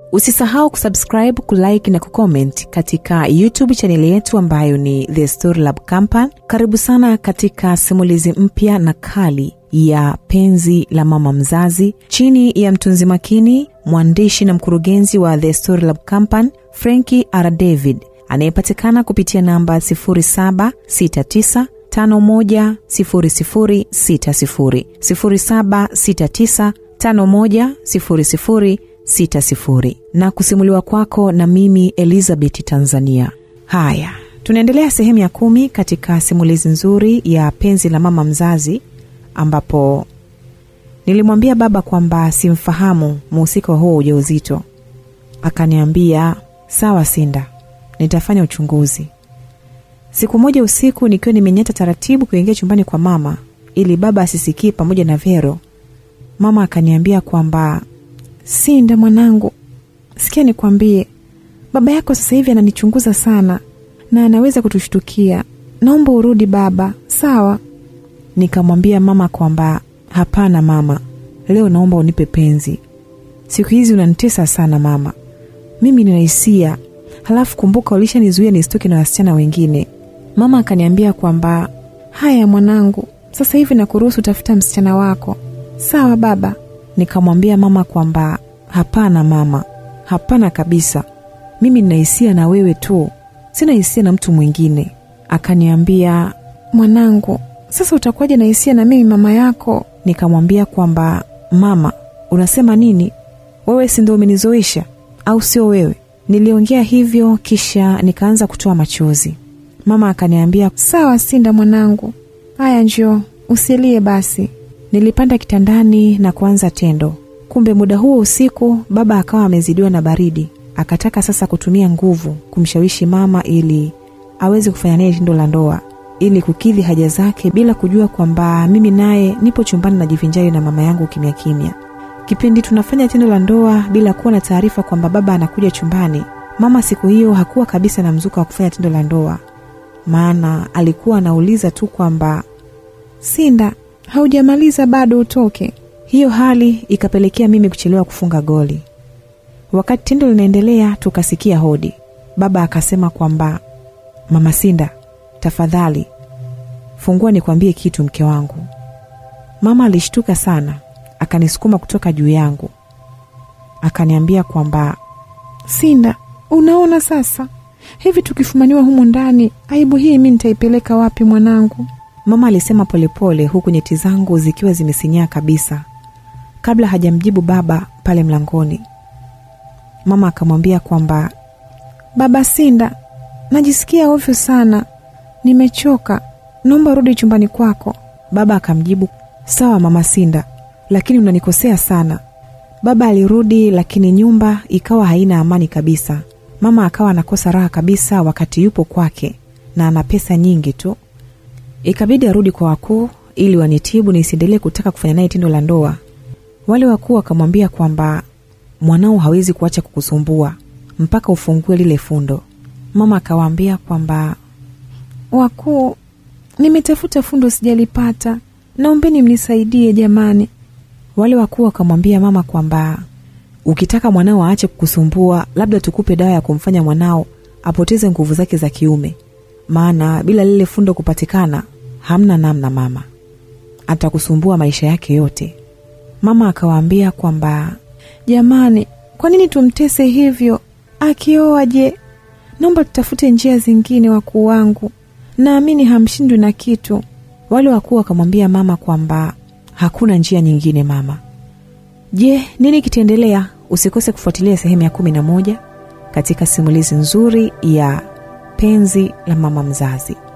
usisahau kusubscribe kulike na kucomment katika youtube chaneli yetu ambayo ni the story lab company karibu sana katika simulizi mpya na kali ya penzi la mama mzazi chini ya mtunzi makini mwandishi na mkurugenzi wa the story lab company franki r david anayepatikana kupitia namba 769 510060 0769 510060 na kusimuliwa kwako na mimi elizabeth tanzania haya tunaendelea sehemu ya kumi katika simulizi nzuri ya penzi la mama mzazi ambapo nilimwambia baba kwamba simfahamu muhusika wa huo ujauzito akaniambia sawa sinda nitafanya uchunguzi siku moja usiku nikiwa nimenyata taratibu kuingia chumbani kwa mama ili baba asisikie pamoja na vero mama akaniambia kwamba sinda mwanangu sikia nikwambie baba yako sasa hivi ananichunguza sana na anaweza kutushtukia naomba urudi baba sawa nikamwambia mama kwamba hapana mama leo naomba unipe penzi siku hizi unanitesa sana mama mimi nina hisia halafu kumbuka ulishanizuia nisitoke na wasichana wengine mama akaniambia kwamba haya mwanangu sasa hivi nakuruhusu utafuta msichana wako sawa baba nikamwambia mama kwamba hapana mama hapana kabisa mimi nina hisia na wewe tu sina hisia na mtu mwingine akaniambia mwanangu sasa utakuwaje na hisia na mimi mama yako nikamwambia kwamba mama unasema nini wewe si ndo umenizoesha au sio wewe niliongea hivyo kisha nikaanza kutoa machozi mama akaniambia sawa sinda mwanangu haya njoo usilie basi nilipanda kitandani na kuanza tendo kumbe muda huo usiku baba akawa amezidiwa na baridi akataka sasa kutumia nguvu kumshawishi mama ili aweze kufanya naye tendo la ndoa ili kukidhi haja zake bila kujua kwamba mimi naye nipo chumbani najivinjari na mama yangu kimya kimya kipindi tunafanya tendo la ndoa bila kuwa na taarifa kwamba baba anakuja chumbani mama siku hiyo hakuwa kabisa na mzuka wa kufanya tendo la ndoa maana alikuwa anauliza tu kwamba sinda haujamaliza bado utoke hiyo hali ikapelekea mimi kuchelewa kufunga goli wakati tendo linaendelea tukasikia hodi baba akasema kwamba mama sinda tafadhali fungua nikwambie kitu mke wangu mama alishtuka sana akanisukuma kutoka juu yangu akaniambia kwamba sinda unaona sasa hivi tukifumaniwa humu ndani aibu hii mi nitaipeleka wapi mwanangu mama alisema polepole huku nyeti zangu zikiwa zimesinyaa kabisa kabla hajamjibu baba pale mlangoni mama akamwambia kwamba baba sinda najisikia ovyo sana nimechoka naomba rudi chumbani kwako baba akamjibu sawa mama sinda lakini unanikosea sana baba alirudi lakini nyumba ikawa haina amani kabisa mama akawa anakosa raha kabisa wakati yupo kwake na ana pesa nyingi tu ikabidi arudi kwa wakuu ili wanitibu nisiendelee kutaka kufanya naye tendo la ndoa wale wakuu wakamwambia kwamba mwanao hawezi kuacha kukusumbua mpaka ufungue lile fundo mama akawaambia kwamba wakuu nimetafuta fundo sijalipata naombeni mnisaidie jamani wale wakuu wakamwambia mama kwamba ukitaka mwanao aache kukusumbua labda tukupe dawa ya kumfanya mwanao apoteze nguvu zake za kiume maana bila lile fundo kupatikana hamna namna mama atakusumbua maisha yake yote mama akawaambia kwamba jamani kwa nini tumtese hivyo akioa je naomba tutafute njia zingine wakuu wangu naamini hamshindwi na kitu wale wakuu wakamwambia mama kwamba hakuna njia nyingine mama je nini kitaendelea usikose kufuatilia sehemu ya kumi na moja katika simulizi nzuri ya penzi la mama mzazi